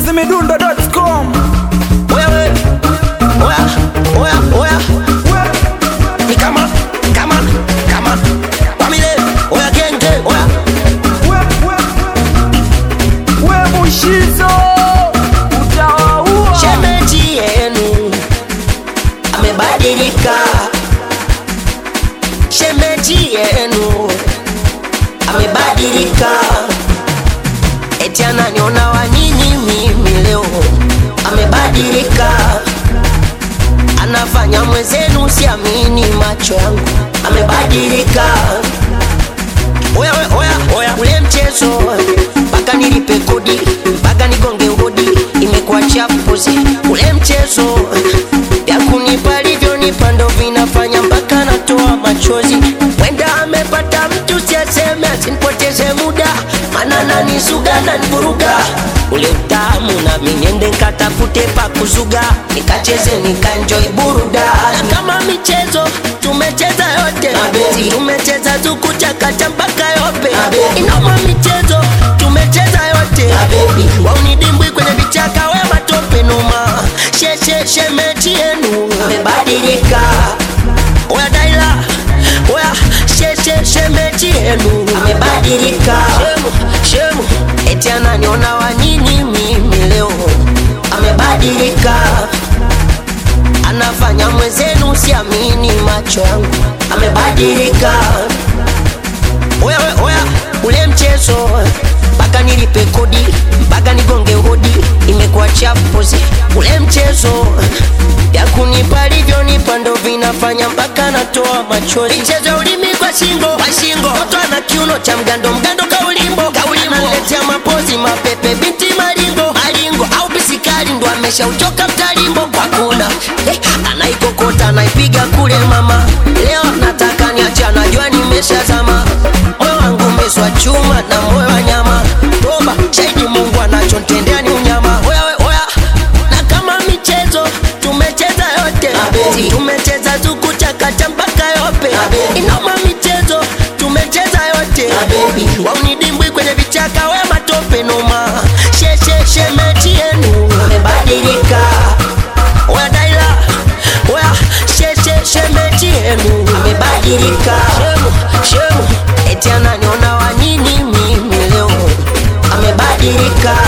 chizimidundo.com Wewe oya oya oya ni kama kama kama Pamile oya genge oya we mushizo utawaua shemeji yenu amebadilika shemeji yenu amebadilika eti ananiona wa nini mimi leo amebadilika anafanya mwenzenu siamini macho yangu amebadilika oya oya oya oya ule mchezo mpaka nilipe kodi mpaka nigonge hodi imekuwa chapuzi ule mchezo vya kunipa alivyonipa ndo vinafanya mpaka natoa machozi wenda amepata mtu siaseme asinipoteze muda mana nanisuga nanivuruga ule utamu nami niende nkatafute pa kuzuga nikacheze nikanjoi burudani Na kama michezo tumecheza yote mapenzi tumecheza tukuchakacha mpaka yope inoma michezo tumecheza yote waunidimbwi kwenye vichaka we matope numa shesheshe mechi yenu amebadilika oya daila oya shesheshe mechi yenu amebadilika shemu shemu eti ananiona wa nini mimi leo amebadilika anafanya mwenzenu siamini macho yangu amebadilika oya oya, oya ule mchezo mpaka nilipe kodi mpaka nigonge hodi imekuwa chapuzi ule mchezo ya kunipa alivyonipa ndo vinafanya mpaka natoa machozi mchezo ya ulimi kwa shingo kwa shingo mtoto ana kiuno cha mgando mgando kaulimbo kaulimbo analetea mapozi mapepe binti maringo maringo au bisikari ndo ameshauchoka mtalimbo kwa kula eh, anaikokota anaipiga kule mama leo nataka niache anajua nimeshazama moyo wangu umeswa chuma na moyo wa nyama toba shahidi mungu anachontendea ni unyama oya we, oya na kama michezo tumecheza yote mapenzi tumecheza tukuchakacha mpaka yope inoma michezo tumecheza yote waunidimbwi kwenye vichaka we matope noma shesheshe mechi yenu amebadilika oya daila oya shesheshe mechi yenu amebadilika shemu shemu eti ananiona wa nini mimi leo amebadilika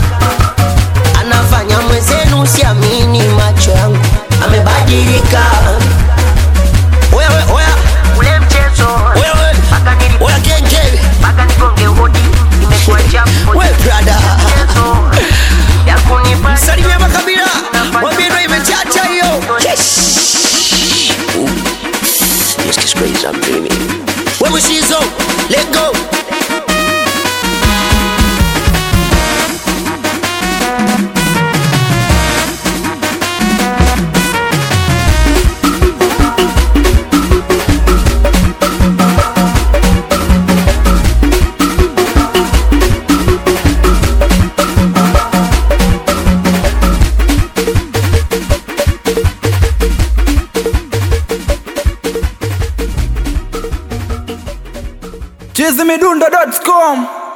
anafanya mwenzenu siamini macho yangu amebadilika oya oya oya ule mchezo oya oya oya genge mpaka nigonge hodi imekuwa chapu we brada salimia makabila mwambie ndo imechacha hiyo This is crazy, I'm dreaming. We mushizo, let go. chizimidundo.com